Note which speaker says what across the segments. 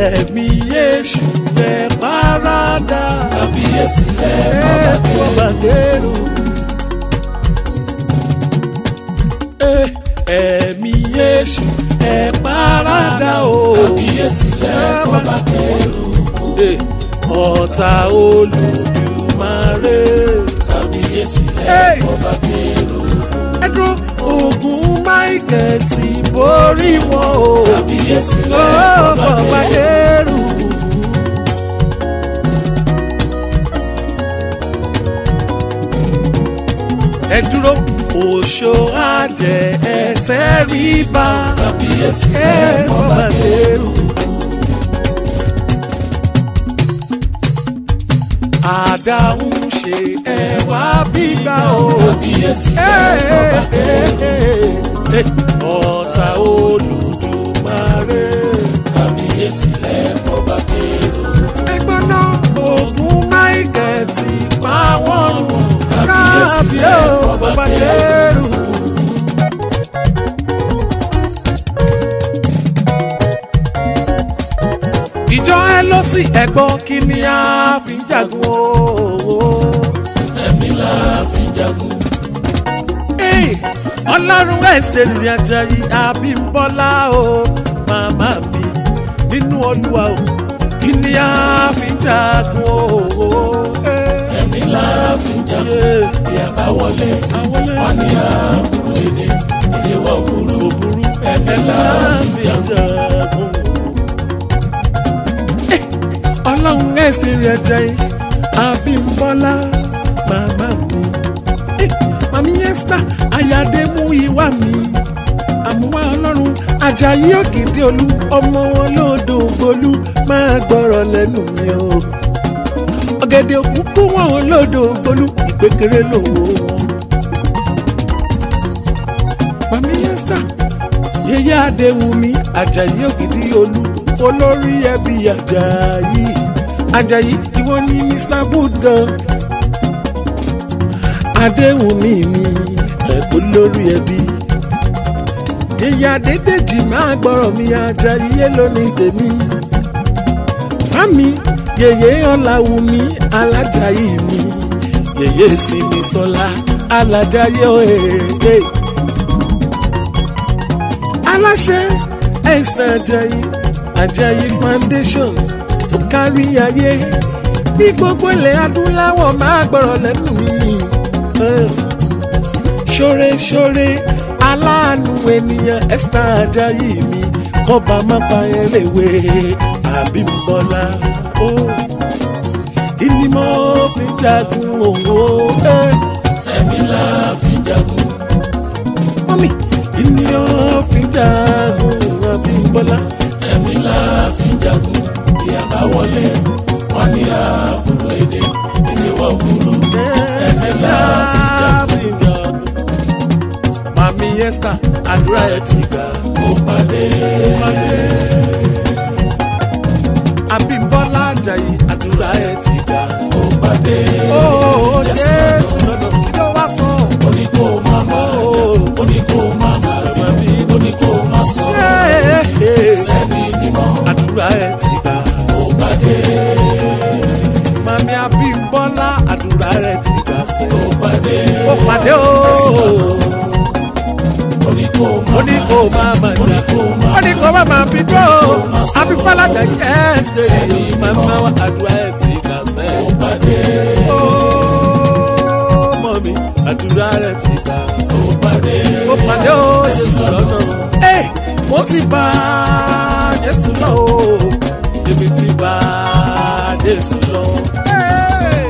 Speaker 1: ẹ̀mí èṣù ẹ̀ párádà
Speaker 2: kábíyèsí lẹ̀
Speaker 1: ẹ̀ fọba kẹrù. Eh, ẹ̀mí èṣù ẹ̀ párádà o.
Speaker 2: kábíyèsí lẹ̀ fọba kẹrù
Speaker 1: Eh, ọ̀tá olùdùmarè.
Speaker 2: kábíyèsí lẹ̀
Speaker 1: Hey!
Speaker 2: fọba kẹrù
Speaker 1: ẹ dúró ogun michael ti borí wọn o.
Speaker 2: kábíyèsí
Speaker 1: ó
Speaker 2: lẹ̀ fọba
Speaker 1: fọba
Speaker 2: kẹrù
Speaker 1: kẹrù. ẹ dúró òṣò àjẹ ẹ tẹríba
Speaker 2: kábíyèsí
Speaker 1: ẹ
Speaker 2: lẹ̀ fọba
Speaker 1: fọba
Speaker 2: kẹrù
Speaker 1: kẹrù. àdáhùn ṣe ẹ wá gbígbà o.
Speaker 2: kábíyèsí lẹ̀ fọba kẹrù
Speaker 1: ọ̀tá olùdùmarè.
Speaker 2: kábíyèsí lẹ̀ fọba kẹrù
Speaker 1: ẹgbọ́n náà ogun michael ti pa wọ́n run
Speaker 2: Kábíyèsí
Speaker 1: kábíyèsí
Speaker 2: lẹ̀
Speaker 1: ó
Speaker 2: fọba
Speaker 1: bàbá
Speaker 2: kẹrù.
Speaker 1: kẹrù. ìjọ ẹ lọ sí ẹ̀gbọ́n kí ni a fi ń jagun o.
Speaker 2: ẹ̀mí la fi jagun
Speaker 1: Hey, ọlọ́run ẹ̀sìn ìrìn àjàyí àbímbọ́lá o màmá mi nínú olúwa o kí ni a fi ń jagun o.
Speaker 2: ẹ̀mí la fi jagun bí a bá wọlé
Speaker 1: Àwọlé.
Speaker 2: wọn ní àbúrò èdè èdè wọ burú
Speaker 1: òbúrú
Speaker 2: ẹ̀mí la fi jagun
Speaker 1: jagun. Eh, ọlọ́run ẹ̀sìn ìrìn àjàyí àbímbọ́lá màmá mi. Eh, màmí yẹ́sítà àyàdé mú ìwà mi àmúwá ọlọ́run ajayi òkìdí olú ọmọ wọn lóòdò ògbólú máa gbọ́rọ̀ lẹ́nu mi o ọ̀gẹ̀dẹ̀ òkúkú wọn ò lóòdò ògbólú ìpékeré lòwò wọn. màmí yẹ́sítà yẹyẹ adéwùmí ajayi òkìdí olú olórí ẹbí ajayi ajayi ìwọ ni mr good gan adéwùmí mi ẹ̀kú lórí ẹbí ìyá dédèjì máa gbọ́rọ̀ mi ajayi lónìí tèmi mami yèyé ọ̀làwùmí alájàyí mi yèyé sinmi sọlá alájàyé òhèrè aláṣẹ ẹ̀sìn ajayi ajayi foundation tó kárí ayé ní gbogbo ilẹ̀ adúláwọ̀ máa gbọ́rọ̀ lẹ́nu mi. Eh ṣóre-ṣóre aláàánú ènìyàn esther ajayi mi kọba má pa ẹlẹ́wé àbímbọ́lá ó kí ni mo fi jagun òwò ẹ
Speaker 2: ẹ̀mí la fi jagun
Speaker 1: mọ́mí kí ni mo fi jagun àbímbọ́lá
Speaker 2: ẹ̀mí la fi jagun bí a bá wọlé wọn ní àbúrò èdè èdè wọ burú ẹ̀mí la fi jagun
Speaker 1: mami esther àdúrà ẹ ti gbà
Speaker 2: ó pàdé
Speaker 1: àbímbọ́lá ajayi àdúrà ẹ ti gbà.
Speaker 2: ó pàdé
Speaker 1: ó
Speaker 2: Jésù
Speaker 1: jésù lọ́nà kí ló wá sọ.
Speaker 2: ó ní kó má má jà ó ní kó má má bí ó ní kó má sọ sẹ́ni mímọ́
Speaker 1: àdúrà ẹ ti gbà.
Speaker 2: ó pàdé
Speaker 1: mami abímbọ́lá àdúrà ẹ ti gbà sẹ́.
Speaker 2: ó pàdé
Speaker 1: ó pàdé o.
Speaker 2: ó ní kó má
Speaker 1: ó ní kó máa mà
Speaker 2: ó ní
Speaker 1: jà.
Speaker 2: kó má
Speaker 1: ó ní kó má máa fi jó. abímbọ́lá jà yẹ́sẹ̀. mama wa àdúrà ẹ ti gbà sẹ́.
Speaker 2: ó pàdé
Speaker 1: ó mọ̀mí àdúrà ẹ ti gbà.
Speaker 2: ó pàdé
Speaker 1: ó pàdé o jésù lọ́nà. ẹ mo ti bá jésù lọ o èmi ti bá jésù lọ. Hey!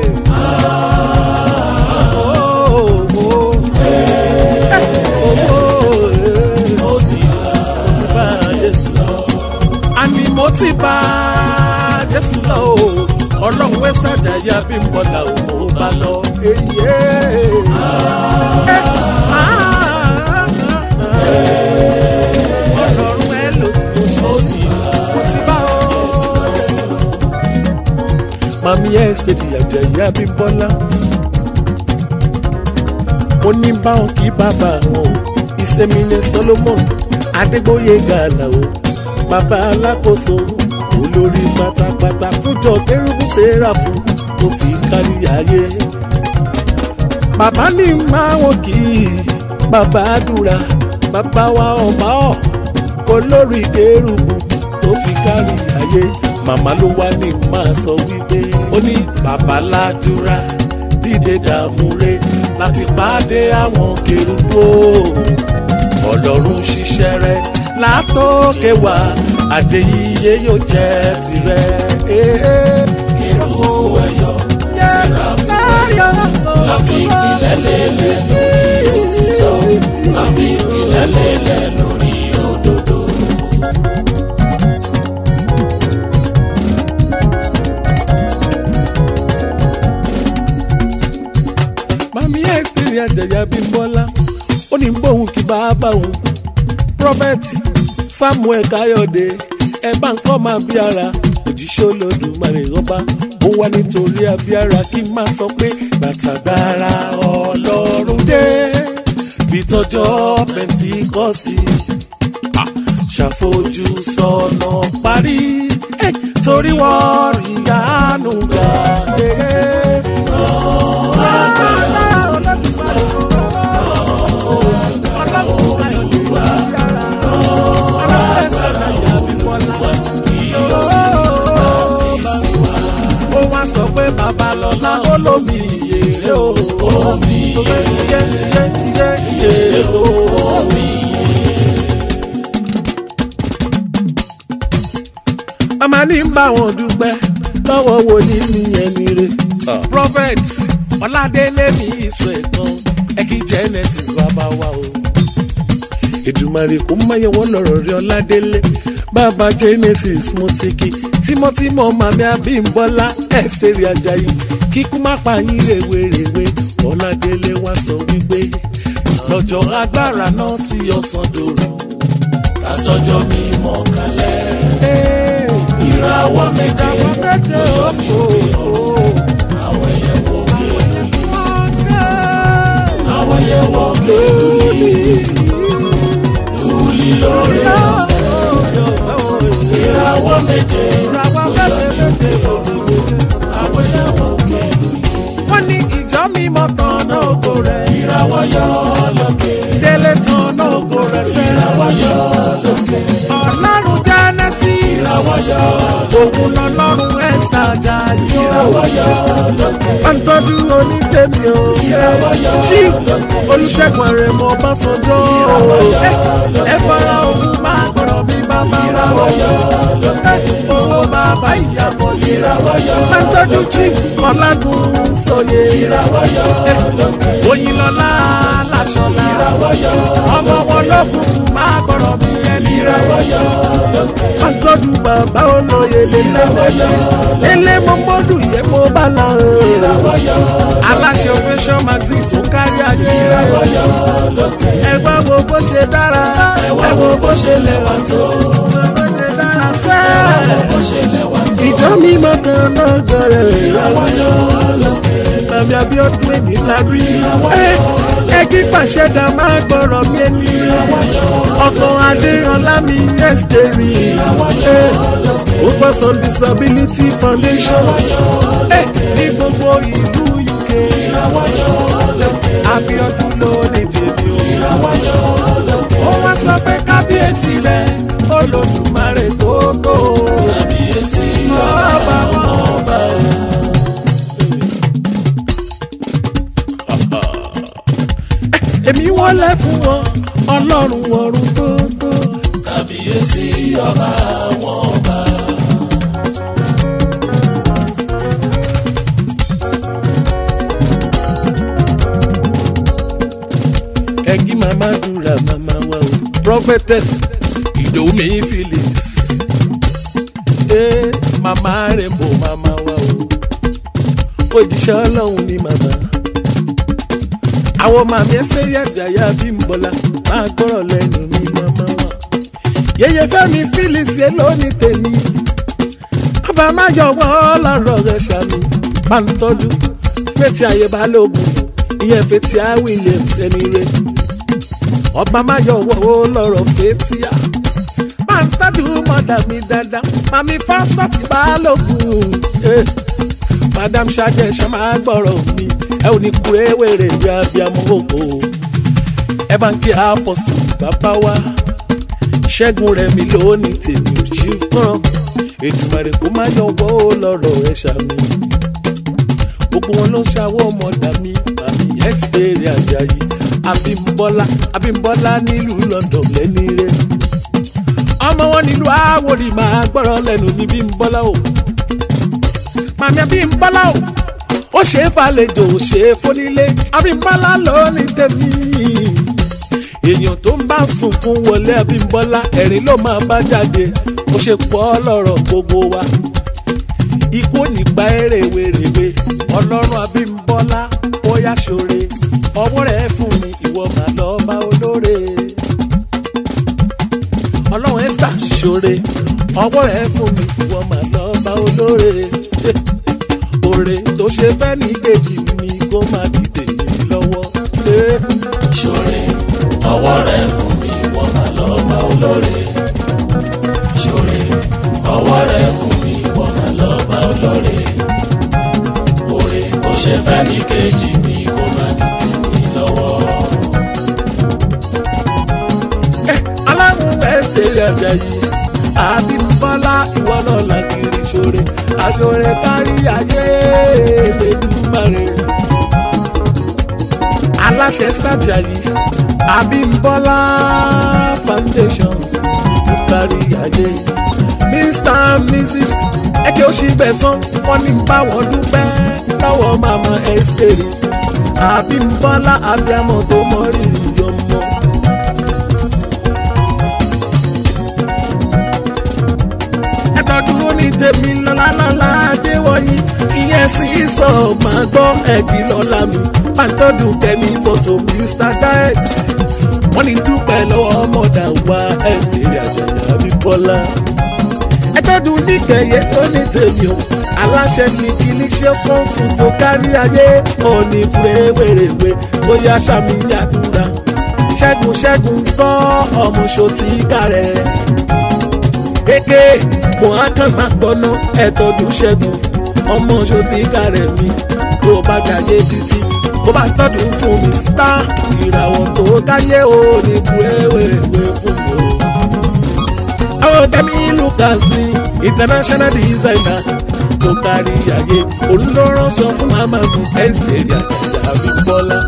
Speaker 1: Oh, oh, oh. Eh, oh, oh, eh.
Speaker 2: ó ti
Speaker 1: bá jésù lọ. àní mo ti bá jésù lọ o ọlọ́run wẹ́ sàdáyà bí n bọ̀là ò mo bá lọ. Èyí ẹ̀. Eh, ah, ah, ah. ọlọ́run ẹ lò sí oṣù tí mo ti bá ọ. mami ẹ ṣèdí àjẹyà bí n bọ́lá. mo ní báwọn kí bàbá wọn o ìsẹ̀mí ní solomon adégbòye gàlà o bàbá alákòóso olórí pátápátá fúnjọ kérúbù sẹ́ráfù tó fi kárí ayé. bàbá ní máa wọ́n kì í bàbá àdúrà bàbá wa ọba ọ̀ olórí kérúbù tó fi kárí ayé. màmá ló wá ní máa sọ wípé ó ní bàbá ládùúrà dìde dààmú re láti pàdé àwọn kérúbù ọlọ́run ṣiṣẹ́ rẹ̀ látòkè wá adéyíyé yóò jẹ́ tirẹ̀.
Speaker 2: kérúbù ẹ̀yọ̀ sẹ́ráfù láfi ìpìlẹ̀ lélẹ̀ lórí òtítọ́ láfi ìpìlẹ̀ lélẹ̀ lórí òdodo.
Speaker 1: mami ẹ́sítírì àjẹyà bímbọ́lá ó ní gbóhùn kí bàbá òun prophet samuel káyọ̀dé ẹ bá ń kọ́ máa bí ara òjíṣẹ́ olódùmarè rọ́bà ó wá nítorí abíára kí n máa sọ pé gbàtàgbára ọlọ́run dé bí tọjọ́ pẹ̀ntíkọ́sì ṣàfojú sọ̀nà parí eh, torí wọ́n rí àánú gbà. ó wá sọ pé babalọ́lá ó lómi ìyèrè o.
Speaker 2: omi
Speaker 1: iye iye iye iye o.
Speaker 2: omi
Speaker 1: màmá ní ń bá wọn dúpẹ́ lọ́wọ́ wo ní mi ẹni rẹ̀. prophet ọládélé mi ìṣó ẹ̀tàn ẹ̀kí genesis bàbá wa o. èdùmàrè kò máyẹ̀ wọ́n lọ́rọ̀ rí ọládélé bàbá genesis mo ti kí tímọ́tímọ́ màmí abímbọ́lá ẹ̀sẹ̀rì ajayi kíkú má pa yín rèwerèwe ọládélé wá sọ wípé lọ́jọ́ agbára náà tí ọ̀sán dòrò.
Speaker 2: kásọjọ́ mímọ́ kalẹ̀
Speaker 1: Hey,
Speaker 2: ìràwọ̀ méje
Speaker 1: àwọn méje ó kò ó.
Speaker 2: àwọn ẹyẹ wọ gèlè àwọn ẹyẹ wọ gèlè lùlì lórí ìràwọ̀ méje àwọn ẹyẹ wọ gèlè
Speaker 1: wọ́n ní ìjọ mímọ́ tán náà ògo rẹ̀
Speaker 2: ìràwọ̀ yọ lókè
Speaker 1: délé tán náà ògo rẹ̀ sẹ́.
Speaker 2: ìràwọ̀ yọ lókè
Speaker 1: ọlọ́run genesis
Speaker 2: ìràwọ̀ yọ
Speaker 1: òun lọ́lọ́run ẹ̀sà jayé o.
Speaker 2: ìràwọ̀ yọ lókè
Speaker 1: pàǹtọ́jú onítẹ̀mí o. chief olùṣègùn àrẹ̀mọ ọbásanjọ́ ẹ fara òun máa gbọ́dọ̀ bí bàbá wa o. owó bàbá ìyàbọ̀ yìí. pàǹtọ́jú chief ọ̀làgùn sọ̀yẹ. oyinlọ́lá làṣọlá. ọmọ wọn lọ́kùnkùn máa gbọ́dọ̀ bí ẹni rẹ̀. pàǹtọ́jú bàbá olóye lélẹ́wọ̀lẹ́. lélẹ́ mọ́mọ́dù yẹ mo bá la o. aláṣẹ ovation magazine tó kárí ayé. ẹ wá wo bó ṣe dára.
Speaker 2: ẹ wá wo bó ṣe lẹ́wà tó
Speaker 1: bó ṣe dára sẹ́ẹ̀.
Speaker 2: bó ṣe lẹ́wà tó
Speaker 1: ìjọ mímọ́ kan náà jọrẹ
Speaker 2: ìràwọ̀ yọ lókè
Speaker 1: tàbí abiodun èmi lábí ẹ kí pàṣẹ dá máa gbọ́rọ̀ mi ẹni ọkàn adéyanlá mi yẹ́sítẹ́rì focus on disability foundation ẹ ní gbogbo ìlú uk abiodun ló ní tèmi o ó wá sọ pé kábíyèsí rẹ olódùmarè tó tó
Speaker 2: kábíyèsí
Speaker 1: ọba wọn ọba o. èmi wọlé fún wọn ọlọ́run ọ̀run tó tó.
Speaker 2: kábíyèsí ọba àwọn ọba
Speaker 1: ẹgí màmá dúra màmá wa o. prophetess ìdòwú mi phillips. ee màmá rẹ̀ bò màmá wa o. òjíṣẹ́ ọlọ́run ni màmá. àwọn màmí ẹsẹ̀ yàjàyà bí ń bọ̀lá máa gbọ́rọ̀ lẹ́nu mi màmá wa. yẹyẹ fẹ́mi phillips yẹ lónìí tèmi. ọba máa yọ wọ́n lọ́rọ̀ rẹ̀ ṣàmì pàǹtọ́jú fẹ́tì ayé balógun ìyẹn fẹ́tì á williams ẹni rẹ̀ ọba máa yọ wọ́n lọ́rọ̀ fẹ́tì á máa ń tọ́jú mọ́ mọ́dà mi dáadáa mami fásitì balógun eh. madam ṣáájú ẹ̀ṣọ́ máa gbọ́rọ̀ mi ẹ ò ní kú ewéré bí abiyamọ òkò ẹ bá ń kí àpọ̀sù bàbá wa ṣẹ́gun rẹ̀ mi lónìí tèmi ò ṣí fún ètùmọ̀rẹ́ kó má yọwọ́ lọ́rọ̀ ẹ̀ ṣàmì gbogbo wọn ló ń ṣàwọ́ ọmọdà mi àmì ẹ́sítẹ́rì àjàyí abímbọ́lá abímbọ́lá nílùú london lẹ́ni rẹ̀ ọmọ wọn nílùú àwòrì máa gbọ́rọ̀ lẹ́nu ní bímbọ́lá o màmí abímbọ́lá o ó ṣe é falejò ó ṣe é fónílé abímbọ́lá lónìí tèmi èèyàn tó ń bá sunkún wọlé abímbọ́lá ẹ̀rín ló máa bá jáde ó ṣe pọ̀ lọ́rọ̀ gbogbo wa ikú nípa èrèwèrèwe ọlọ́run abímbọ́lá bóyá ṣoore ọwọ́ rẹ̀ fún mi ìwọ màá lọ bá olóore ọlọ́run esther ṣoore ọwọ́ rẹ̀ fún mi ìwọ màá lọ bá olóore oore tó ṣe fẹ́ ní kejì mi kó má dìde mi lọ́wọ́.
Speaker 2: ṣoore ọwọ́ rẹ̀ fún mi wọ́n máa lọ bá olóore ṣoore ọwọ́ rẹ̀ fún mi wọ́n máa lọ bá olóore oore kò ṣe fẹ́ ní kejì mi kó má di tèmi lọ́wọ́.
Speaker 1: aláwọ̀ ẹsẹ̀ ẹ̀jẹ̀ yìí àbímbọ́lá ìwọ náà làkìrì ṣoore àṣoore kárí ayé lẹ́dùnmáre aláṣẹ sájà yìí àbímbọ́lá foundation kárí ayé mr and mrs ẹkẹ òṣìbẹ̀sán wọn ní báwọn dúpẹ́ lọ́wọ́ màmá ẹsẹ̀rì àbímbọ́lá abiyamọ tó mọ rírì ọmọ. ẹtọ́dún ní tèmi lọ́la lọ́la adéwọ̀nyí ìyẹn sì sọ máa gbọ́ ẹ̀gbìn lọ́la mi pàtọ́dún kẹ́mi fọ́tò mr diet wọ́n ní dúpẹ́ lọ́wọ́ mọ̀dà wa ẹ̀sìn àjàyà bíbọ́lá ẹtọ́dún níkẹyẹ tó ní tèmi o aláṣẹ ní delicious one food tó kárí ayé òní wéréwéréwé bóyá sàmì àdúrà ṣẹ́gun ṣẹ́gun gbọ́ ọmọ ṣòtì kárẹ̀ kéèké mo á kàn máa gbọ́ná ẹ̀tọ́dún ṣẹ́gun ọmọ ṣòtì kárẹ̀ mi tó bá gbàgbé títí tó bá tọ́dún fún mi star ìràwọ̀ tó káyé òní wéréwéréwé fún mi o àwọn tẹ́mi lucas ní international designer tó kárí ayé olùlọ́rọ̀ sọ fún màmá mi ẹ́sítẹ́rì àjàjà àbíbọ́lá.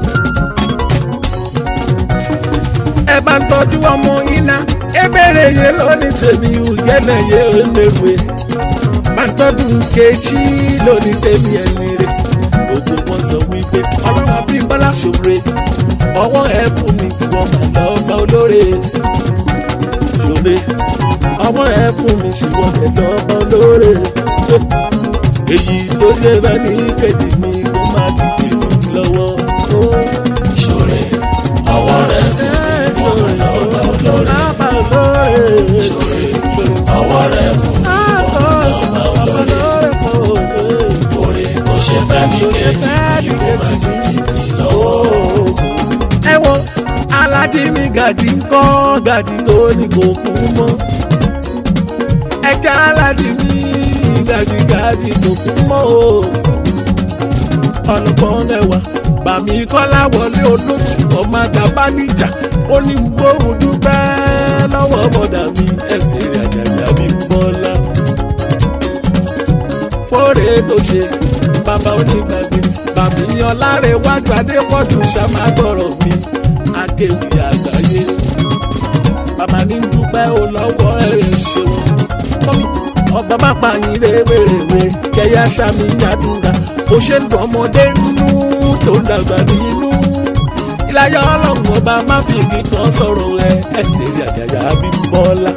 Speaker 1: ẹ bá ń tọ́jú ọmọ yín ná ebèrè yé lónìí tèmi ùgẹ́nà yé olèwe bá ń tọ́jú kejì lónìí tèmi ẹni rẹ̀ gbogbo wọn sọ wípé ọlọ́run àbíbọ́lá ṣòre ọwọ́ ẹ fún mi wọ́n máa lọ bá olóore ṣòre ọwọ́ ẹ fún mi ṣùgbọ́n ẹ lọ bá olóore èyí tó ṣe bá ní kejì mi kó má dìde mi lọ́wọ́.
Speaker 2: ṣoore ọwọ́ rẹ̀ fún mi wọ́n máa lọ bá olóore
Speaker 1: Bá olóore.
Speaker 2: ṣoore ọwọ́ rẹ̀ fún mi wọ́n máa lọ bá olóore oore kò ṣe fẹ́ ní kejì mi kó má di tèmi lọ́wọ́.
Speaker 1: ẹ wo alájí mi gàdí ń kọ́ gàdí tó ní kò fún mọ́ ẹ̀ka alájí mi gàdí gàdí kò fún mọ́ o ọlọ́gbọ́n ẹ̀wà bàmí kọ́lá wọlé olótù ọmọ àgàbá níjà ó ní gbóhùn dúpẹ́ lọ́wọ́ bọ̀dà mi ẹ̀sìn àjàjà mi ń bọ́lá fóore tó ṣe bàbá onígbàgbé bàmí ọlárẹ̀ wájú adépọ̀jù ṣàmágbọ̀rọ̀ mi akéwì àgbáyé bàbá ní dúpẹ́ ó lọ́wọ́ ẹ̀rẹ̀ ṣeun mọ́mí ọba má pa yín rèwerèwe kẹyà sàmì yàdúrà bó ṣe ń dùn ọmọdé nínú tó ń dàgbà nínú ìlàyà ọlọ́run ọba má fi igi kan sọ̀rọ̀ ẹ ẹsẹ̀ rí àjàjà Abímbọ́lá.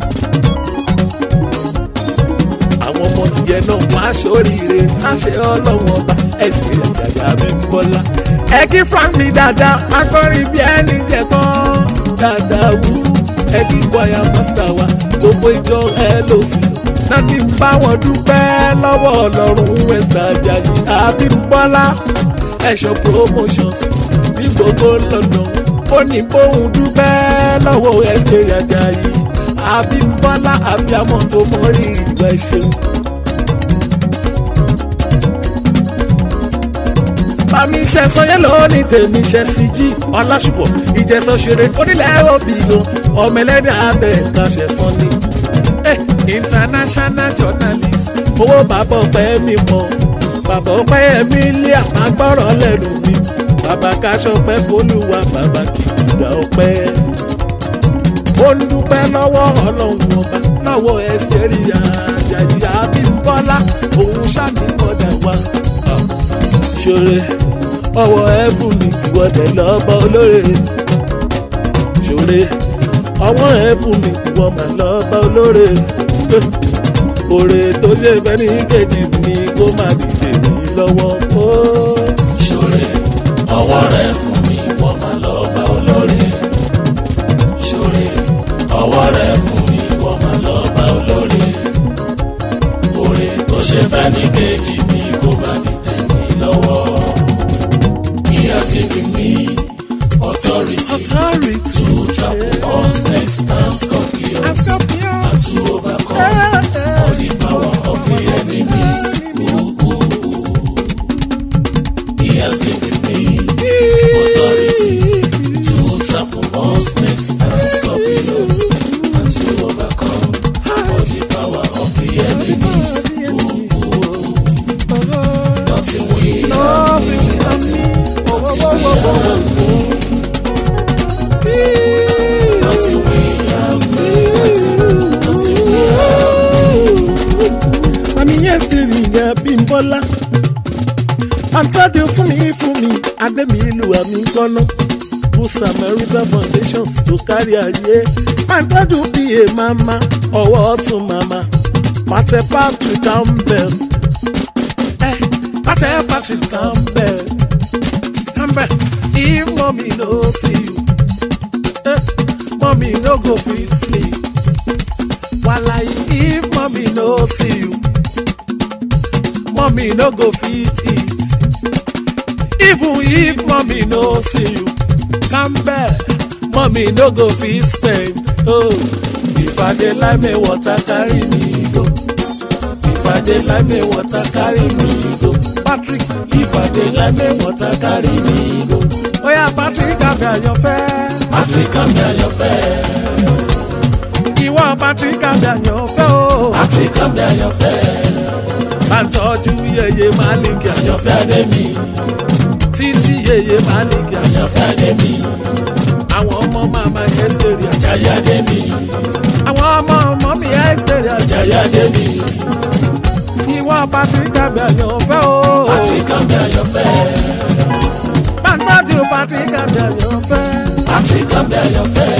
Speaker 1: àwọn ọmọ tìyẹ náà wọn aṣoríire láṣẹ ọlọ́run ọba ẹsẹ̀ rí àjàjà Abímbọ́lá. ẹ kí frank ní dáadáa akọrin bí ẹni jẹ̀kọ́ dáadáa wú ẹ kí kwaya master wa gbogbo ìjọ ẹ lò sí láti bá wọn dúpẹ́ lọ́wọ́ ọlọ́run west ajayi Abímbọ́lá ẹ̀ṣọ́ promotions ní gbogbo lọ́nà ó ní bóun dúpẹ́ lọ́wọ́ ẹsẹ̀ Àjàyí Abímbọ́lá abiyamọ tó mọ rírì ìgbà ṣeun. Bàmí ṣẹ̀sán yẹn ló ní tèmi ṣe sí jí ọlásùpọ̀ ìjẹsọ ṣeré onílẹ̀ òbí o ọmọ ẹlẹ́dẹ̀ abẹ́ ẹ̀ka ṣẹ̀sán ni. Eh, international journalist owó bàbá ọpẹ́ mi mọ̀ bàbá ọpẹ́ mi lé àmàgbọ́rọ̀ lẹ́nu mi bàbá kaṣọ pẹ́ fọlùwà bàbá kìkìdá ọpẹ́. ó ń dúpẹ́ lọ́wọ́ ọlọ́run ọba lọ́wọ́ ẹsẹ̀rì àjàjì Abímbọ́lá òun ṣàmìmọ̀dà wa. ṣòro ọwọ́ ẹ̀fún mi ìwọ́dẹ̀ lọ́bọ̀ olóore. ṣòro ọwọ́ ẹ̀fún mi ìwọ́ mà lọ́bọ̀ olóore. òrè tó ṣe fẹ́ ní kejì mi kó má dìde mi lọ́wọ́. Oh
Speaker 2: ṣòre ọwọ́ rẹ fún mi wọ́n máa lọ bá olóore ṣòre ọwọ́ rẹ fún mi wọ́n máa lọ bá olóore òrè tó ṣe fẹ́ ní kejì mi kó má di tèmi lọ́wọ́ he has given me authority
Speaker 1: authority
Speaker 2: to trample on snakes and scorpions and to overcome all the power of the enemies. Ooh, ooh, ooh. He has given me authority to trample on snakes and scorpions and to overcome all the power of the enemies. Ooh, ooh, ooh. Nothing will harm me, nothing, nothing will harm me. Nothing will harm me, nothing, nothing will harm me.
Speaker 1: Mami yẹn ṣe rìn Abímbọ́lá. Àtọ́jú fún mi fún mi, Adémi ìlú àmì gbọ́ná. Good Samaritan Foundations tó kárí ayé. Àtọ́jú PA mama, ọwọ́ ọ̀tún mama. Pàtẹ Patrick Campbell. Ẹ Pàtẹ Patrick Campbell. Campbell, if mommy no see you, eh, mommy no go fit sleep. Walayi, if mommy no see you, mommy no go fit eat. Even if mommy no see you, Campbell, mommy no go fit spend. Oh, if I dey like me water carry me go. If I dey like me water carry me go. Patrick,
Speaker 2: If I dey like me water carry me go.
Speaker 1: oya Patrick àbí àyànfẹ́.
Speaker 2: Patrick àmì àyànfẹ́.
Speaker 1: Ìwọ Patrick àbí àyànfẹ́ o.
Speaker 2: Patrick àmì àyànfẹ́.
Speaker 1: Bá ń tọ́jú yeye Malik àyànfẹ́.
Speaker 2: Àyànfẹ́ Adémi.
Speaker 1: Títí yeye Malik àyànfẹ́.
Speaker 2: Àyànfẹ́ Adémi.
Speaker 1: Àwọn ọmọ màmá Ẹ́sítérì àjàyí.
Speaker 2: Jaya Adémi.
Speaker 1: Àwọn ọmọ ọmọ mi Ẹ́sítérì àjàyí.
Speaker 2: Jaya Adémi.
Speaker 1: Ìwọ Patrick àbí àyànfẹ́ o.
Speaker 2: Patrick àmì àyànfẹ́.
Speaker 1: Bá ń tọ́jú Patrick àbí àyànfẹ́.
Speaker 2: Patrick àmì àyànfẹ́.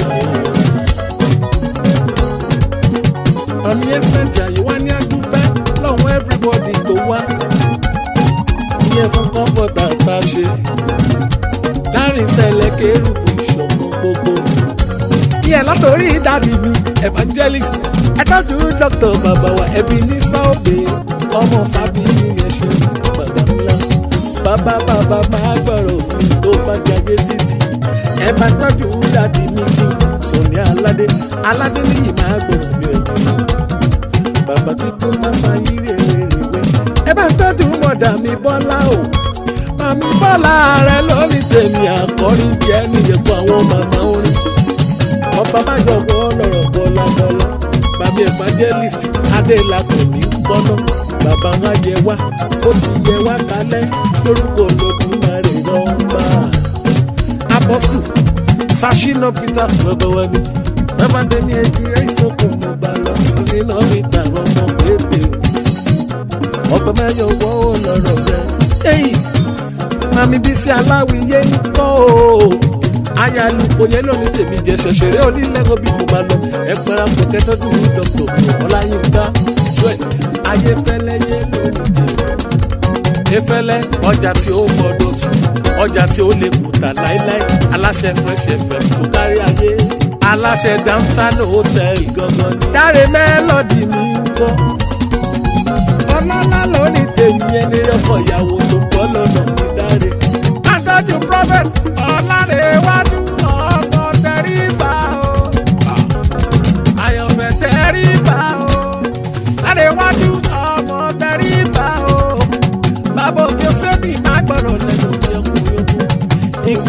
Speaker 1: Ọ̀ní Ẹ́sítérì àjàyí wá ní àdúpẹ́ lọ́wọ́ everybody tó wá. Ìyẹn fún kọ́ńfọ̀tà tá a ṣe. Láàrin ìṣẹ̀lẹ̀ kérúbù ìṣọ̀kan gbogbo. Ìyẹn látòrí dádì mi evangelist. Ẹ tọ́jú dr bàbá wa ẹbí ní sáòbè. Ọmọ Fábíyì yẹn ṣe bàbá ńlá. Bàbá bàbá máa gbọ́rọ̀ mi tó bá jáde títí. Ẹ bá tọ́jú dádì mi kí Sọ̀ní Aládé. Aládé níyì máa gbọ́rọ̀ mi ò ní bàbá tuntun máa ma yí rèrèrè ẹ bá tọ́jú mọ̀dà mi bọ́lá o màmí bọ́lá rẹ lórí tèmi àkọ́rin bí ẹni yẹ̀kọ́ àwọn màmá orin ọba má yọ̀wọ́ lọ́rọ̀ bọ́lá bọ́lá bàbá evangelist adélakùn ní gbọ́nà bàbá wa yẹ wá ó ti yẹ wá kalẹ̀ lórúkọ Olódùmarè rọ́ọ̀bà apọ́sù sashina peters lọ́dọ̀ wa ni bàbá tẹ̀mí ẹ̀jẹ̀ ìsọkùn mo bá lọ sashina peters ọmọ pépè ọgbọ́n mẹ́jọ wọ́ ó lọ́rọ̀ rẹ̀ ẹ̀yìn mami bísí aláwìyé ń kọ́ o ayaluko yẹn lónìí tèmi jẹ ṣọṣẹrẹ onílẹ̀kọ̀ bí mo bá lọ ẹ pẹ́ra kò kẹ́tọ́jú ní dr ọláyínká joel ayéfẹ́lẹ́ yé lónìí tèmi efẹ́lẹ́ ọjà tí ó mọ̀ọ́dọ̀ tù ọjà tí ó lè kùtà láíláí aláṣẹ fresh fm tó kárí ayé aláṣẹ downtown hotel gangan ni. dáre mélòdì mi ń gbọ́ ọlọ́lá lónìí tèmi ẹni ọkọ̀ ìyàwó tó bọ́ lọ́nà mi dáre. àtọ́jú prophet ọ̀làrẹ̀wájú ọkọ̀ tẹ̀ríba o.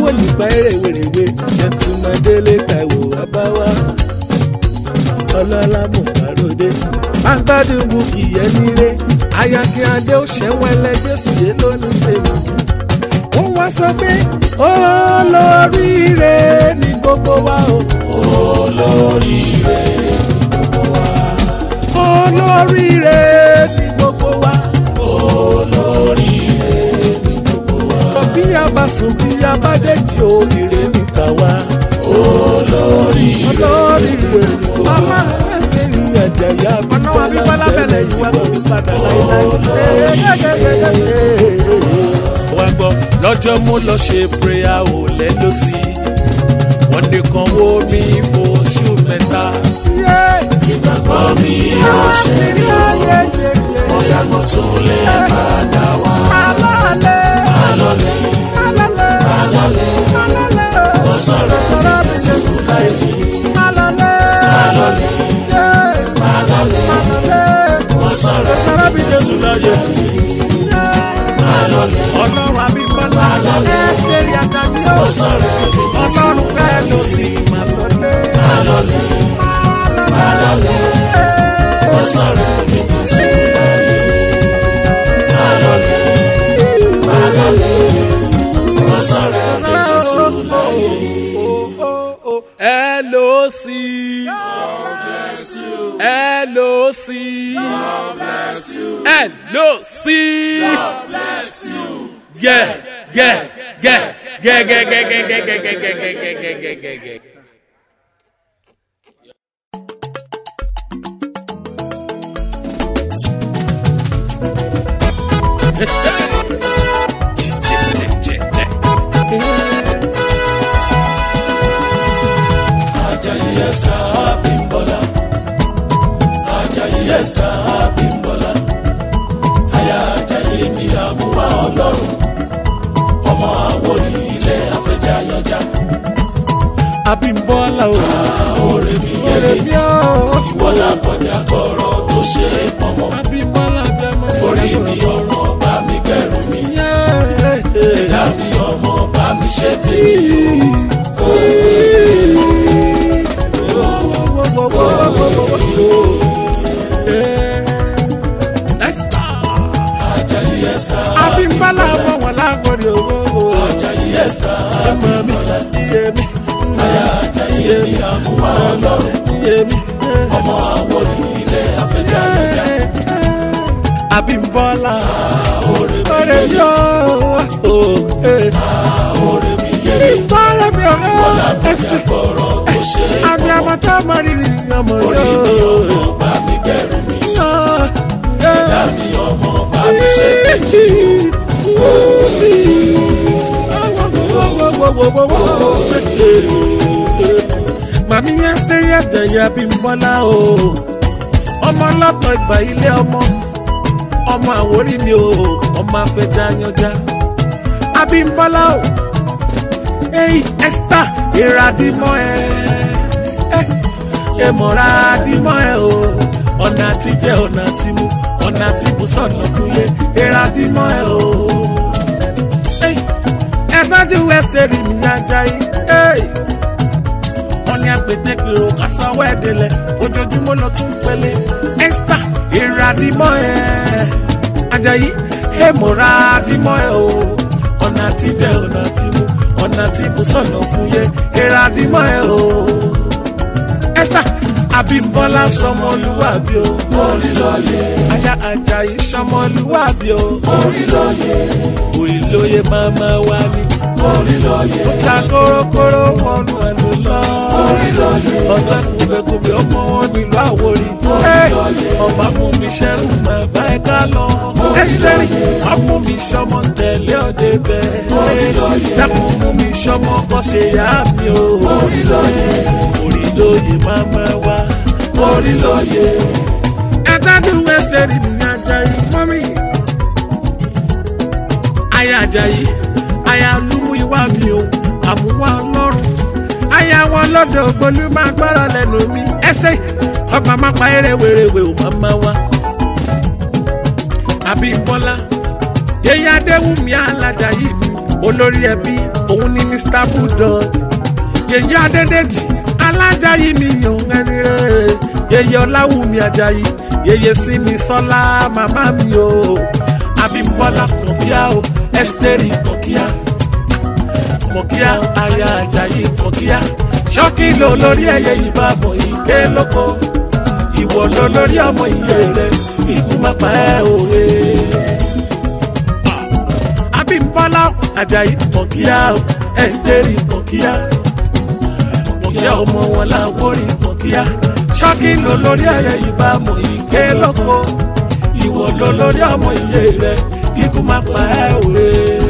Speaker 1: olùgbà eré wèrèwé ẹtùmọ̀délé taiwo abáwá ọlọ́lá mọ̀kàròdé agbádùn bukì yẹn nílé ayákin adé ó ṣẹ́wọ́n ẹlẹ́jẹ̀ sì yé lónìí tèmi. ó wá sọ pé olóríire ní gbogbo wa o.
Speaker 2: olóríire
Speaker 1: olóríire ní gbogbo wa.
Speaker 2: olóríire
Speaker 1: bí a bá sùn bí a bá dẹ́jì òrìrè níta wá.
Speaker 2: olóríire
Speaker 1: olóríire ní gbogbo wa. mama ẹsẹ̀ ní àjàyà bí bọ́lá bẹ̀rẹ̀ ìwà tó ní padà láíláí. wá gbọ́ lọ́jọ́ mo lọ ṣe prayer ò lẹ́lọ́ sí i wọ́n ní kan wo mi fòṣù mẹ́ta.
Speaker 2: ìgbàgbọ́ mi yóò ṣe rí o bóyá mo tún lè padà wá alọ́lẹ̀ alọ́lẹ̀ ó sọ̀rọ̀ mi Jésù láì alọ́lẹ̀ alọ́lẹ̀ ó sọ̀rọ̀ mi Jésù láyé alọ́lẹ̀
Speaker 1: ọlọ́run abímbọ́lá ẹ́sítẹ́rì àtàbí
Speaker 2: ó sọ̀rọ̀ mi
Speaker 1: ọlọ́run bẹ́ẹ̀ ló sì máa lọlé.
Speaker 2: alọ́lẹ̀ alọ́lẹ̀ ó sọ̀rọ̀ mi Jésù láyé alọ́lẹ̀ alọ́lẹ̀ ó sọ̀rọ̀ mi Jésù láyé.
Speaker 1: LOC. LOC. LOC. Yeah, yeah, yeah, yeah, yeah, yeah, yeah, yeah, yeah, yeah, yeah, yeah, yeah, yeah, yeah, yeah.
Speaker 2: Ajayi Esther Abímbọ́lá. Ajayi Esther Abímbọ́lá. Aya Ajayi ni àmúwá Ọlọ́run. Ọmọ Àwórì ilé afẹ́jayọjá.
Speaker 1: Abímbọ́lá o.
Speaker 2: Oore mi
Speaker 1: Ọ̀rẹ́
Speaker 2: yẹlé.
Speaker 1: mi o.
Speaker 2: Ìwọ làkọjá gbọ́rọ̀ tó ṣe é pọ̀nmọ́.
Speaker 1: Abímbọ́lá bẹ́ẹ̀ mọ́.
Speaker 2: Orí mi ọmọ bá mi gbẹ̀rù mi. Ẹ̀dá mi ọmọ bá mi ṣe tèmi. Ajayi Esther.
Speaker 1: Abímbọ́lá ọmọ wọn lágbórí owó.
Speaker 2: Ajayi Esther
Speaker 1: Ọmọ mi,
Speaker 2: Abímbọ́lá.
Speaker 1: iye mi,
Speaker 2: Aya Ajayi ni àmúwá Ọlọ́run.
Speaker 1: iye mi.
Speaker 2: Ọmọ Àwórì ilé afẹ́jayọjá.
Speaker 1: Abímbọ́lá
Speaker 2: Oore mi
Speaker 1: ọ̀rẹ́
Speaker 2: yẹlé.
Speaker 1: yóò.
Speaker 2: Oore mi yẹlé.
Speaker 1: Ìtọ́rẹ́ mi ọ̀rẹ́
Speaker 2: Ọlábọ̀dé
Speaker 1: ẹsẹ̀.
Speaker 2: gbọ́rọ̀ tó ṣe é
Speaker 1: Àbí
Speaker 2: pọ̀nmọ́.
Speaker 1: ọmọ tó mọ rírì ọmọ
Speaker 2: Orí mi
Speaker 1: yóò.
Speaker 2: ọmọ bá mi gbẹ̀rù mi. Ẹ̀dá mi ọmọ bá mi ṣe tèmi.
Speaker 1: Màmí yẹn sẹ́rí ẹ̀jẹ̀ Abímbọ́lá o. Ọmọ ọlọ́tọ̀ ìgbà ilé ọmọ. Ọmọ Àwórì ni o. Ọmọ afẹ́jà yanjá. Abímbọ́lá o. Èyí Esther ìràdìmọ́ ẹ̀. Èmọ̀ra dìmọ́ ẹ̀ o. Ọ̀nà àtijẹ́ ọ̀nà àtimú. Ọ̀nà àtibùsọ̀nà fúyẹ́. Ìràdìmọ́ ẹ̀ o ẹ̀fájú wẹ́sítẹ́rì ní ajayi. wọ́n ní agbẹ̀dẹ́gbẹ̀ o kásánwó ẹ̀dẹ̀lẹ̀ ojoojúmọ́ lọ tún pẹ́lẹ́ esther ìràdìmọ́ ẹ̀ ajayi èmọ̀ra dìmọ́ ẹ̀ o ọ̀nà àtijẹ́ ọ̀nà àtimú ọ̀nà àtibùsọ̀nà fúyẹ́ ìràdìmọ́ ẹ̀ o esther abímbọ́lá sọmọlúwàbí o
Speaker 2: Orí lóye.
Speaker 1: aya ajayi sọmọlúwàbí o
Speaker 2: Orí lóye.
Speaker 1: òyìnlóye máma wá ní
Speaker 2: Orí lóye.
Speaker 1: ta kórókóró wọnú ẹnu lọ.
Speaker 2: Orí lóye.
Speaker 1: ọ̀tá kùbẹ̀kùbẹ̀ ọmọ wọn nílùú Àwórì. ọba mú mi ṣẹ́rù máa bá ẹ ká lọ. ẹ́sítẹ́rì wàá mú mi ṣọmọ tẹ̀lé ọdẹ bẹ́ẹ̀. dákun mú mi ṣọmọ kọ́ ṣe yá mi o.
Speaker 2: Orí lóye.
Speaker 1: orí lóye máa máa wá.
Speaker 2: Orí lóye.
Speaker 1: Adájú Wẹ́sẹ̀rì ní Ajayi mọ́mí. Aya Ajayi, aya lúmú ìwà mi o, àmúwá ọlọ́run. Aya wọn lọ́dọ̀ ògbólú máa gbọ́rọ̀ lẹ́nu mi. Ẹsẹ̀ ọgbà máa pa eré wèrèwè ò máa máa wá. Àbí Bọ́lá, yẹ̀yẹ́ Adéwùmí Alájàyí mi, olórí ẹbí. òun ni mr budon yèyé adédèjì alájàyí mi yàn ẹni rẹ̀ yèyé ọláwùmí ajayi yèyé sími sọlá màmá mi o abímbọ́lá kọ̀kíá o ẹ́sítẹ́rì kọ̀kíá kọ̀kíá aya ajayi kọ̀kíá ṣọ́kì ló lórí ẹyẹ ìbámu ìké lóko ìwọ ló lórí ọmọ iye rẹ ikú má pa ẹ́ òye. abímbọ́lá ajayi kọ̀kíá o ẹ́sítẹ́rì kọ̀kíá kọ̀kíá ọmọ wọn làwórí kọ̀kíá ṣọ́kì ló lórí ẹyẹ ìbámu ìké lóko ìwọ ló lórí ọmọ iye rẹ ikú má pa ẹ́ òye.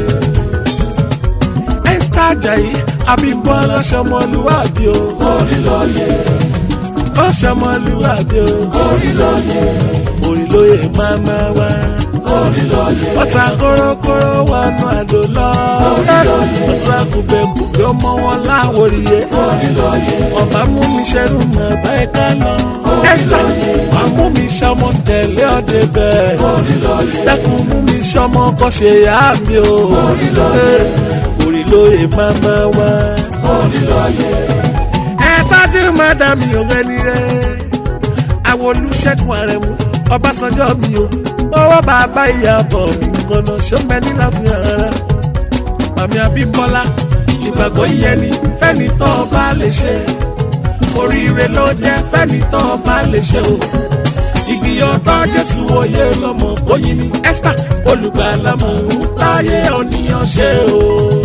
Speaker 1: ẹ́sítà ajayi abímbọ́lá ṣọmọlúwàbí o
Speaker 2: orí lóye
Speaker 1: ó ṣọmọlúwàbí o
Speaker 2: orí lóye
Speaker 1: orí lóye máma wá.
Speaker 2: orí lóye
Speaker 1: ọ̀tá kórókóró wọnú àdó lọ. ọ̀tá kùbẹ̀kùbẹ̀ ọmọ wọn láwòrìyé.
Speaker 2: orí lóye
Speaker 1: ọba mú mi ṣẹ́rù mọ̀ báyìí ká lọ. ẹ́sítà wàá mú mi ṣọmọ tẹ̀lé ọdẹ bẹ́ẹ̀.
Speaker 2: orí lóye
Speaker 1: dákun mú mi ṣọmọ kọ́ ṣe yá mi o. orí lóye máma wá.
Speaker 2: orí lóye
Speaker 1: ẹ tọ́jú mọ́dàmí ògbẹ́ni rẹ̀ àwọn olùṣègùn àrẹ̀mú ọbásanjọ́ mi o owó bàbá ìyàbọ̀ mi kọ́nà ṣọ́mẹ́ níláfihàn ara màmí abímbọ́lá ìgbàgbọ́ ìyẹnì fẹ́ni tó o bá lè ṣe oríire ló jẹ́ fẹ́ni tó o bá lè ṣe o ìgbìyànjọ́ jésù oyè lọ́mọ bóyin ni esther olùgbàlámọ̀ ń táyé òníyàn ṣe o.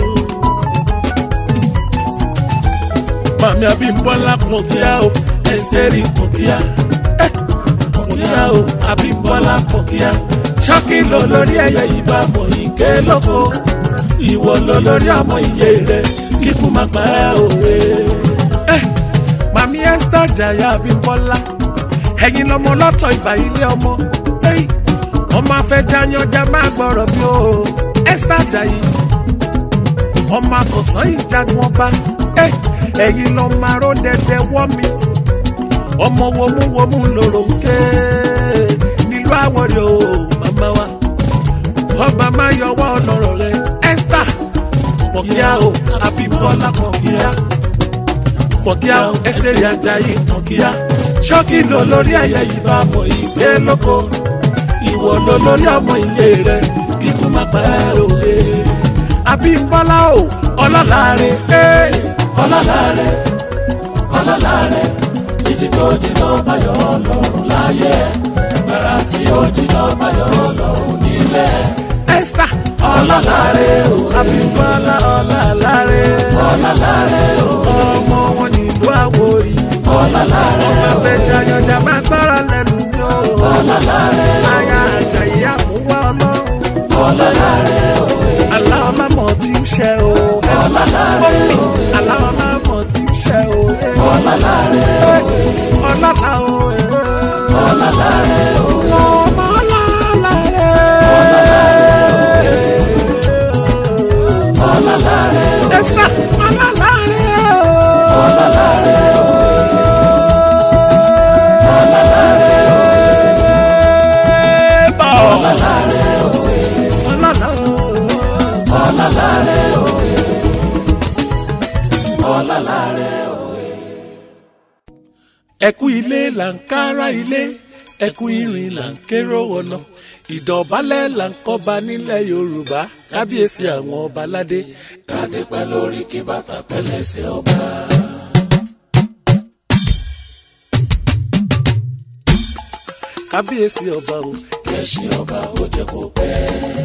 Speaker 1: màmí abímbọ́lá kọ̀kíá o ẹ́sítẹ́rì kọ̀kíá ẹ́ kọ̀kíá o abímbọ́lá kọ̀kíá ṣọ́kì ló lórí ẹ̀yẹ ìbámu ìké lóko ìwọ ló lórí ọmọ iye rẹ kíkú má pa ẹ́ òwe. ẹ́ màmí ẹ́sítẹ́ jàyà abímbọ́lá ẹ̀yin lọmọ lọ́tọ̀ ìbà ilé ọmọ ẹ́yì ọmọ afẹ́jáyanjá máa gbọ́rọ̀ bí o ẹ́sítẹ́ jàyì ọmọ àfọ̀sán ìjagun ọba ẹ ẹ̀yin lọ máa ró dẹdẹ wọ́ mi ọmọ wọmúwọmú lòrò ń ké nílùú àwọ̀rẹ́ o màmá wa ọba máa yọwọ́ ọlọ́rọ̀ rẹ esther pọ̀kíá o abímbọ́lá pọ̀kíá pọ̀kíá o ẹsẹ̀ ajayi pọ̀kíá ṣọ́kì ló lórí ẹ̀yẹ ìbá mọ̀ ìgbé lóko ìwọ ló lórí ọmọ ilé rẹ kíkú má pa ẹ́ òye abímbọ́lá o ọlọ́lá rẹ ẹ́
Speaker 2: ọlọ́lá rẹ̀ ọlọ́lá rẹ̀ jíjí tó jiná báyọ̀ ọlọ́run láyé gbàrà tí ó jiná báyọ̀ ọlọ́run nílẹ̀
Speaker 1: esther
Speaker 2: ọlọ́lá rẹ̀ o
Speaker 1: abímbọ́lá ọlọ́lá rẹ
Speaker 2: ọlọ́lá rẹ̀ o
Speaker 1: ọmọ wọn nílùú àwòrì
Speaker 2: ọlọ́lá rẹ̀
Speaker 1: ọmọ fẹ́ jayọjà máa gbọ́rọ̀ lẹ́nu mi o
Speaker 2: ọlọ́lá rẹ̀
Speaker 1: aya àjàyí àmúwá ọlọ́run
Speaker 2: ọlọ́lá rẹ̀ o
Speaker 1: aláwọ̀ lámọ̀ tí ń ṣe o
Speaker 2: ọlọ́lá rẹ̀ o
Speaker 1: aláwọ̀ lámọ̀ tí ń ṣe o
Speaker 2: ọlọ́lá rẹ̀ o
Speaker 1: ọlọ́lá o
Speaker 2: ọlọ́lá rẹ̀ o
Speaker 1: ọmọ ọlọ́lá rẹ
Speaker 2: ọlọ́lá rẹ̀ o
Speaker 1: esther ọlọ́lá rẹ
Speaker 2: ọlọ́lá rẹ̀ o ọlọ́lá rẹ̀ o
Speaker 1: bọ̀
Speaker 2: ọlọ́lá rẹ̀ o
Speaker 1: ọlọ́lá o.
Speaker 2: ọlọ́lá rẹ̀ o ọlọ́lá rẹ̀ o.
Speaker 1: ẹkú ilé là ń kára ilé ẹkú irin là ń kérò wọnà ìdọ̀bálẹ̀ là ń kọ́ba nílẹ̀ yorùbá kábíyèsí àwọn ọba aládé
Speaker 2: kádé pẹ́ lórí kí bàtà pẹ́ lẹ́sẹ̀ ọba.
Speaker 1: kábíyèsí ọba o
Speaker 2: kẹ́sìn ọba ó jẹ́ kó pẹ́.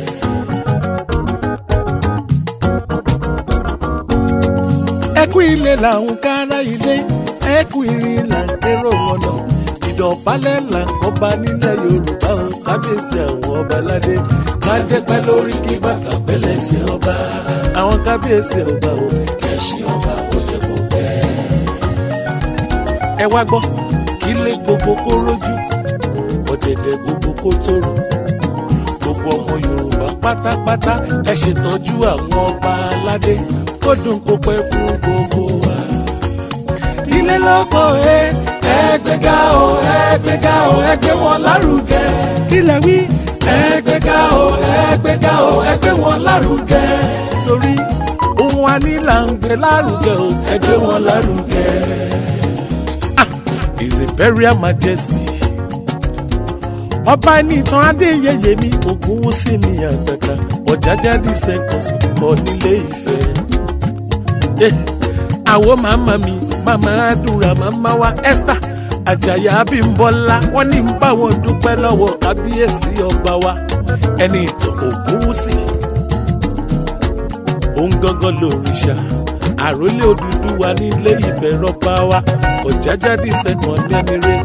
Speaker 1: ẹkú ilé là ń kára ilé ẹkú irin là ń kérò wọnà ìdọ̀bálẹ̀ là ń kọ́ba nílẹ̀ yorùbá o kábíyèsí àwọn ọba aládé
Speaker 2: kádé pẹ́ lórí kí bàtà pẹ́ lẹ́sẹ̀ ọba.
Speaker 1: àwọn kábíyèsí ọba o
Speaker 2: kẹ́sìn ọba ó jẹ́ kó pẹ́.
Speaker 1: ẹ wá gbọ́ kí lé gbogbo kó rójú ọ̀dẹ̀dẹ̀ gbogbo kó tòrò gbogbo ọmọ yorùbá pátápátá ẹ ṣètọ́jú àwọn ọba aládé kó dùn kó pẹ́ fún gbogbo wa. ilé lọ́kọ̀ ẹ
Speaker 2: ẹgbẹ́gá o ẹgbẹ́gá o ẹgbẹ́ wọn lárugẹ.
Speaker 1: kí lẹ wí
Speaker 2: ẹgbẹ́gá o ẹgbẹ́gá o ẹgbẹ́ wọn lárugẹ.
Speaker 1: torí òun wa ní là ń gbé lárugẹ o
Speaker 2: ẹ gbé wọn lárugẹ.
Speaker 1: his imperial majesty ọba ní ìtàn adéyẹyẹ mi ògún sí mi àgbàgbà ọ̀jájá di seconds kọ nílé ìfẹ́. Eh, àwọn màmá mi màmá àdúrà màmá wa esther àjàyà abímbọ́lá wọ́n ní ń bá wọn dúpẹ́ lọ́wọ́ kábíyèsí ọba wa ẹni ìtàn ògún sí. òun gangan lòrìṣà àròlé Odùduwà nílé ìfẹ́ rọ́bà wa ọ̀jájá di seconds lẹ́ni rẹ̀.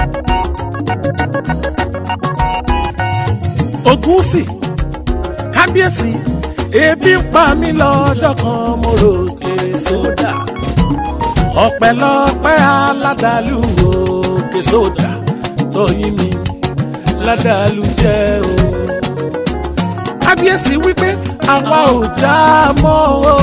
Speaker 1: Ògúnsì kábíyèsí ebi ń pa mí lọ́jọ́ kan mo ròkè sódà ọpẹ́lọpẹ́ aládàlú òkè sódà tóyìn mi ládàlú jẹ́ o. kábíyèsí wípé àwa ò já mọ́ o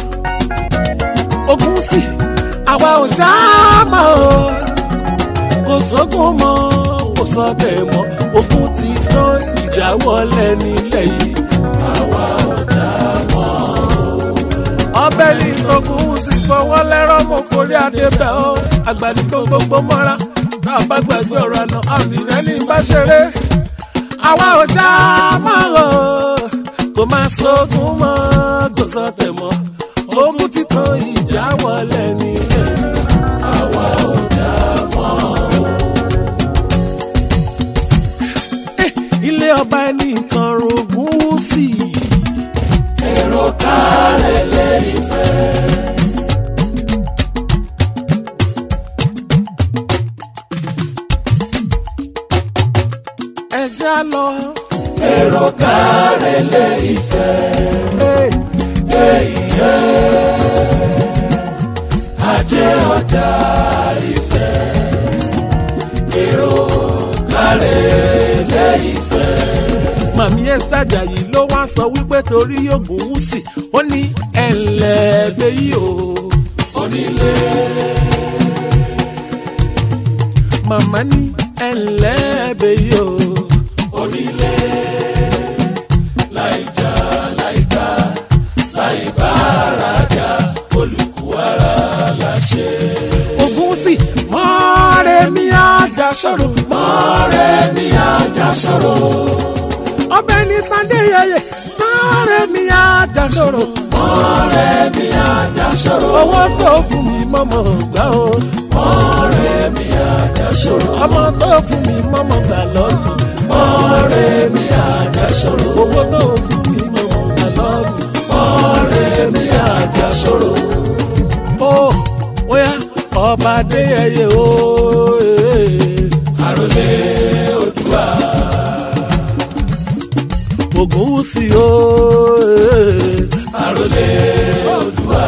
Speaker 1: Ògúnsì àwa ò já mọ́ o kò sógun mọ́ kò sọ́tẹ̀ mọ́ ogun ti tán ìjà wọlé nílẹ̀ yìí.
Speaker 2: àwa ò dá mọ́.
Speaker 1: ọbẹ̀ ní ogun sì fọwọ́ lẹ́rọ̀ mọ́ forí adé bẹ́ ọ́ àgbàdì gbogbo mọ́ra tá a bá gbàgbé ọ̀rọ̀ àná àmìrẹ́ ní bá ṣeré. àwa ò já mọ́ o kò máa sógun mọ́ kò sọ́tẹ̀ mọ́ ogun ti tán ìjà wọlé nílẹ̀ yìí.
Speaker 2: àwa ò dá mọ́.
Speaker 1: ilé ọba ẹni ìtàn rògùn sí i.
Speaker 2: èrò kárẹ̀ lé ìfẹ́.
Speaker 1: ẹ já lọ.
Speaker 2: èrò kárẹ̀ lé ìfẹ́. ajé ọjà ìfẹ́. èrò kárẹ̀ lé ìfẹ́.
Speaker 1: màmí ẹ ṣàjàyí ló wá sọ wípé torí yògùn ń sì ó ní ẹlẹ́gbẹ́ yìí o.
Speaker 2: onílé
Speaker 1: màmá ní ẹlẹ́gbẹ́ yìí o.
Speaker 2: onílé láìjà láìka láìbárajà olùkú ara láṣẹ.
Speaker 1: ògùn sì mọ́ọ̀rẹ́ mi àjà sọ̀rọ̀.
Speaker 2: ọ̀rẹ́ mi àjà sọ̀rọ̀.
Speaker 1: ọbẹ̀ ní sunday yẹyẹ mọ́ọ̀rẹ́ mi àjà sọ̀rọ̀.
Speaker 2: ọ̀rẹ́ mi àjà sọ̀rọ̀.
Speaker 1: owó tó fún mi mọ́mọ́ gbà o.
Speaker 2: ọ̀rẹ́ mi àjà sọ̀rọ̀.
Speaker 1: ọmọ tó fún mi mọ́mọ́ gbà lọ́nà.
Speaker 2: ọ̀rẹ́ mi àjà sọ̀rọ̀.
Speaker 1: owó tó fún mi mọ́mọ́ gbà lọ́nà.
Speaker 2: ọ̀rẹ́ mi àjà sọ̀rọ̀.
Speaker 1: ó óyá ọba adéyẹyẹ o.
Speaker 2: àròlé Oòduà.
Speaker 1: ògùn sí o.
Speaker 2: àròlé Oòduà.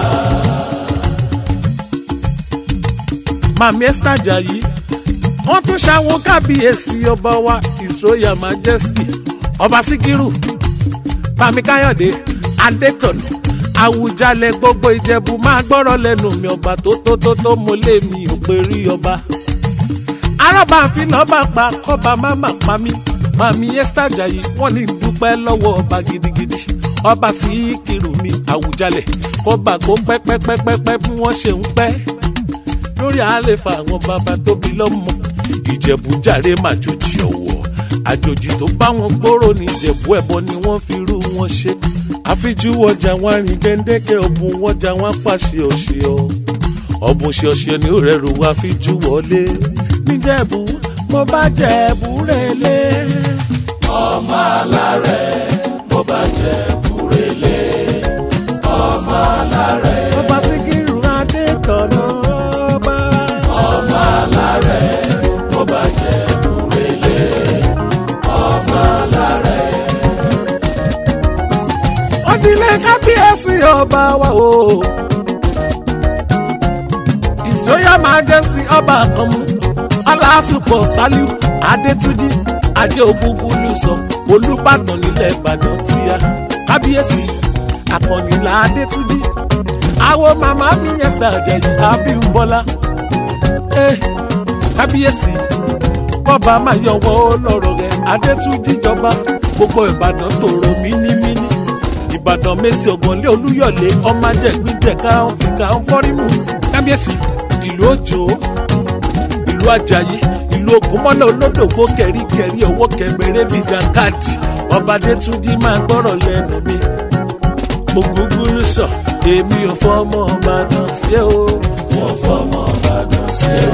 Speaker 1: màmí esther ajayi wọ́n tún ṣàwọn kábíyèsí ọba wa his royal majesty ọba síkírù bàmí káyọ̀dé adétọ̀nà àwùjalẹ̀ gbogbo ìjẹ̀bù máa gbọ́rọ̀ lẹ́nu mi ọba tó tó tó tó mo lé mi ò pé rí ọba arọ́bà àfin lọ́ba pa kọ́ba má má pa mí màmí esther ajayi wọ́n ní dúpẹ́ lọ́wọ́ ọba gidigidi ọba síkírù mi àwùjalẹ̀ kọ́ba kó pẹ́pẹ́pẹ́pẹ́ bí wọ́n ṣe ń pẹ́ lórí àlefa àwọn bàbá tóbi lọ́mọ ìjẹ̀bú jàre màjòjì ọ̀wọ̀ àjòjì tó bá wọn gbòòrò ní ìjẹ̀bú ẹ̀bọ ni wọ́n fi rú wọn ṣe àfijú ọjà wọn rìn gbẹ̀ndẹ́kẹ̀ ọ̀bùn wọjà wọn pàṣẹ ọ̀ṣẹ́ ọ ọ̀bùn ṣe ọ̀ṣẹ́ ni ó rẹrù wá fijú wọlé níjẹ̀bú mo bá jẹ̀bú relé
Speaker 2: ọmọ alárẹ̀ mo bá jẹ búrẹ́lẹ̀. ọmọ alárẹ̀
Speaker 1: ọba síkírù adétọ̀nà ọba
Speaker 2: ọmọ alárẹ̀ mo bá jẹ búrẹ́lẹ̀. ọmọ alárẹ̀
Speaker 1: ọdílé kábíyèsí ọba wa o. His Royal Majesty ọba àkànmú aláṣùpọ̀ saliu adétúnjì adé ògúngúlùsọ olùbàdàn nílẹ̀ ìbàdàn tíya kábíyèsí àkànnìlà adétúnjì àwo màmá mi yẹsẹ̀ àjẹyìn abímbọ́lá eh, kábíyèsí bọ́ba máa yọwọ́ lọ́rọ̀ rẹ̀ adétúnjì jọba gbogbo ìbàdàn tòrò mínímíní ìbàdàn mẹ́sì ọ̀gànlé olúyọ̀lé ọmọ ajẹ́gbíjẹ káwọn fi káwọn fọ́rímù kábíyèsí ìlú òjò ìlú ajayi ìlú ògúnmọ́lá olódògbò kẹ̀ríkẹ̀rí owó kẹgbẹ̀rẹ́ bíi dankadi ọba adétúnjì máa gbọ́rọ̀ lẹ́nu mi ògúngúrú sọ èmi ò fọmọ ọbàdàn sí o.
Speaker 2: wọ́n fọmọ Ìbàdàn sí o.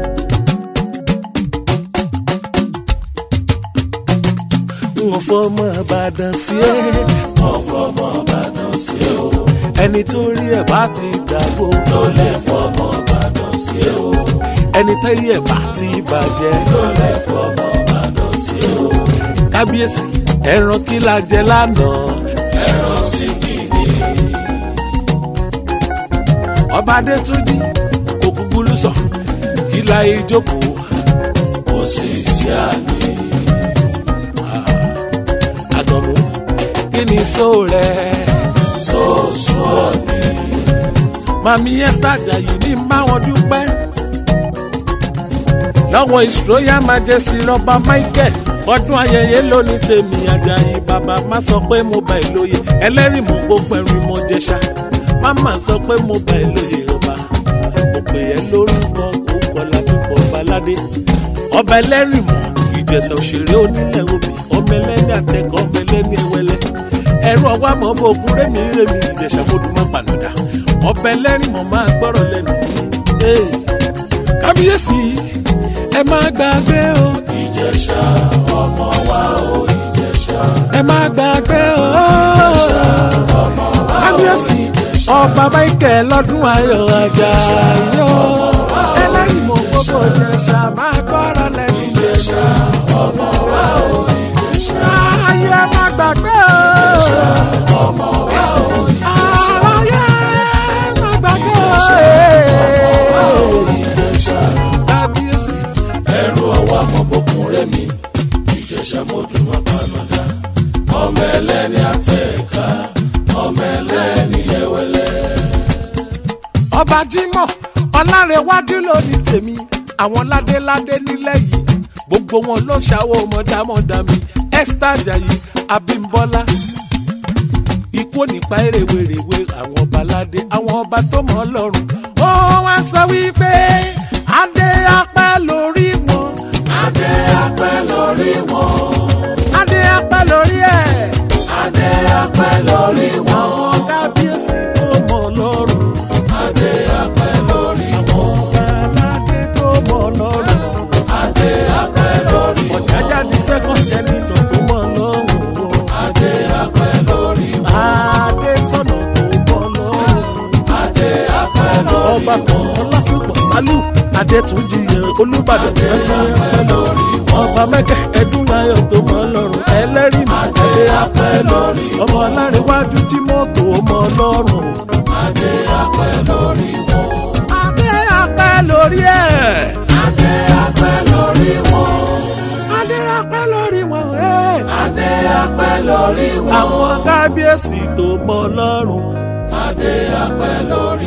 Speaker 1: n ò fọmọ ọbàdàn sí o.
Speaker 2: wọ́n fọmọ Ìbàdàn sí o.
Speaker 1: ẹni tó rí ẹ̀ bá ti dàgbò.
Speaker 2: ló lè fọmọ Ìbàdàn sí o.
Speaker 1: ẹni tó rí ẹ̀ bá ti bàjẹ́.
Speaker 2: ló lè fọmọ Ìbàdàn sí o.
Speaker 1: kábíyèsí ẹran kí la jẹ lánàá.
Speaker 2: ẹran sí kìíní.
Speaker 1: ọba adétúnjì ògúngúrú sọ kí la ìjókòó.
Speaker 2: kò sí sí àní.
Speaker 1: àgànmú kí ni sóò rẹ̀.
Speaker 2: sọ́ọ̀sù ọ̀nì.
Speaker 1: màmí esther ajayi ní báwọn dúpẹ́ lọ́wọ́ his royal majesty rọba michael ọdún ayẹyẹ lónìí tèmi ajayi bàbá má sọ pé mo bá ẹ lóye ẹlẹ́rìí mo gbogbo ẹ̀rín mo jẹ̀ṣà má má sọ pé mo bá ẹ lóye ọba mo pè ẹ́ lórúkọ òkò ládùúgbò baládé ọba ẹlẹ́rìí mọ̀ ìjẹ̀ṣà òṣèré onílẹ̀ obì ọmọ ẹlẹ́ni àtẹ̀kọ́ ọmọ ẹlẹ́ni ẹwẹ́lẹ́ ẹ̀rọ ọwọ́ àmọ́ ọmọ ogun rémi rémi ìjẹ̀ṣà mọ́dún má pànàdà ọba ẹlẹ́rìí mọ̀ máa gbọ́rọ̀ lẹ́nu mi. kábíyèsí ẹ má gbàgbé o
Speaker 2: ìjẹ̀ṣà ọmọ wa o ìjẹ̀ṣà.
Speaker 1: ẹ má gbàgbé o kábíyèsí ọba michael lọ́dún ayọ̀ ajá yó ẹlẹ́rìí mọ̀ gbogbo ìjẹ̀ṣà máa gbọ́rọ̀ lẹ́nu
Speaker 2: ìjẹ̀ṣà ọmọ wa o ìjẹ̀ṣà.
Speaker 1: ayé ẹ má gbàgbé o
Speaker 2: ọmọ wa o
Speaker 1: ayé ẹ má gbàgbé o
Speaker 2: ìjẹ̀ṣà.
Speaker 1: kábíyèsí.
Speaker 2: ẹrù ọwọ́ àmọ́bọ̀kún rẹ̀ mi. ìjẹ̀ṣà mọ́dún má pànàdà. ọmọ ẹlẹ́ni àtẹ̀ká. ọmọ ẹlẹ́ni ẹwẹ́lẹ́.
Speaker 1: ọba jimoh ọlárẹwájú ló ní tèmi àwọn ládéládé nílẹ̀ yìí gbogbo wọn ló ṣàwọ mọdámọdámi esther ajayi abimbola ikú nípa èrèwèrèwé àwọn ọba ládé àwọn ọba tó mọ ọlọ́run ó wá sọ wípé adé apẹ́ lórí wọn
Speaker 2: adé apẹ́ lórí wọn.
Speaker 1: adé apẹ́ lórí ẹ̀
Speaker 2: adé apẹ́ lórí wọn.
Speaker 1: àwọn kábíyèsí tó mọ ọlọ́run
Speaker 2: adé apẹ́ lórí wọn.
Speaker 1: ọba aládé tó mọ ọlọ́run.
Speaker 2: adé apẹ́ lórí wọn.
Speaker 1: ọ̀jájá di second senator tó mọ̀ lọ́rùn o.
Speaker 2: adé apẹ́ lórí wọn.
Speaker 1: adé tọ̀nà tó mọ̀ lọ́rùn.
Speaker 2: adé apẹ́ lórí
Speaker 1: ọba kan ọlásùpọ̀ sálù adétúnjì yẹn olùbàdàn
Speaker 2: apẹ́ lórí wọn.
Speaker 1: ọba mẹ́kẹ́ ẹ̀dúnláyọ̀ tó mọ̀ lọ́rùn ẹlẹ́rìí mọ̀
Speaker 2: adé apẹ́ lórí wọn.
Speaker 1: ọmọ alárẹ̀wájú tí mọ́tò mọ̀ lọ́rùn.
Speaker 2: adé apẹ́ lórí wọn.
Speaker 1: adé apẹ́ lórí ẹ̀.
Speaker 2: adé apẹ́ lórí wọn.
Speaker 1: adé apẹ́ lórí wọn. ẹ̀.
Speaker 2: adé apẹ́ lórí wọn.
Speaker 1: àwọn kábíyèsí tó mọ̀ lọ́rùn.
Speaker 2: adé apẹ́ lórí